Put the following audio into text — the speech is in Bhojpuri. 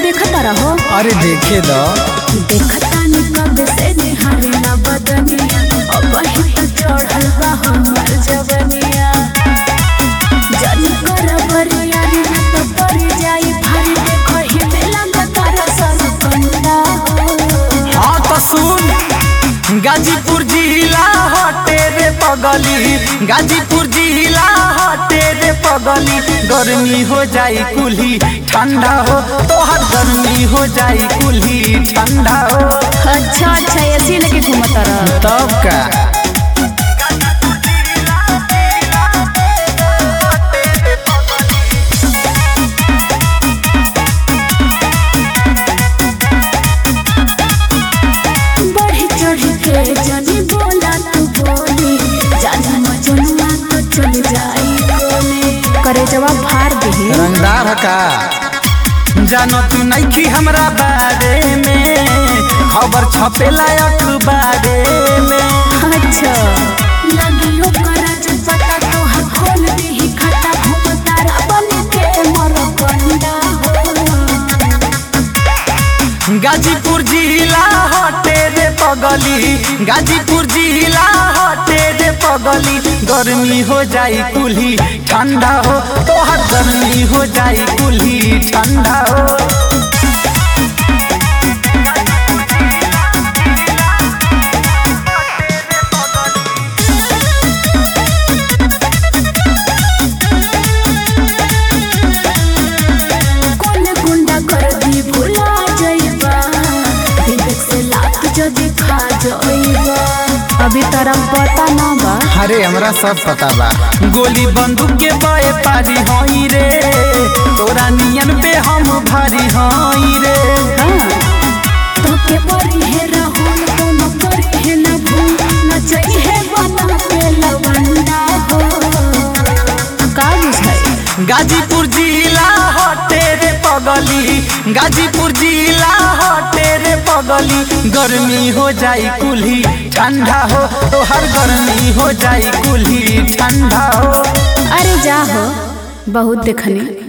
देखता रहो अरे देखे दो देखता नि कब से निहारे ना बदनिया अब ही तो चढ़ल बा हमर जवनिया जन कर बरिया रे ना तो पर जाई भारी देखो ही मेला गतार सन कंदा हाँ तो सुन गाजीपुर जिला हटे रे पगली गाजीपुर जिला हटे रे पगली गर्मी हो जाई कुल्ही ठंडा हो तोहर गर्मी हो जाई कुल्ही ठंडा हो अच्छा अच्छा ऐसी लेके घूमता रह तब का बढ़ी चढ़ी के जनी बोला तू बोली जानी मजनुआ तो चल जाई कोने करे जवाब फाड़ दे रंगदार है का जानो तू नइखी हमरा बारे में खबर छपेला अखबारे में अच्छा लगियो करज पता तो हर खोल दी खाता घूमतारा बन के मर कंडा गाजीपुर जिला हटे रे पगली गाजीपुर जिला हटे रे पगली गर्मी हो जाई कुल्ही ठंडा हो तोहर गर्मी हो जाई कुल्ही ठंडा हो कौन गुंडा कर दी भुला जाइबा विवेक से लात जदी खा जाइबा अभी तरह पता ना बा अरे हमरा सब पता बा गोली बंदूक के बए पारी हई रे तोरा नियन पे हम भारी हई रे तो के परी है राहुल तो न करी है न भूल न चाहिए है बना के लवंडा हो का बुझाई गाजीपुर जिला हटे रे पगली गाजीपुर जिला हटे रे पगली गर्मी हो जाई कुल्ही ठंडा हो तोहर गर्मी हो जाई कुल्ही ठंडा हो अरे जा हो बहुत देखनी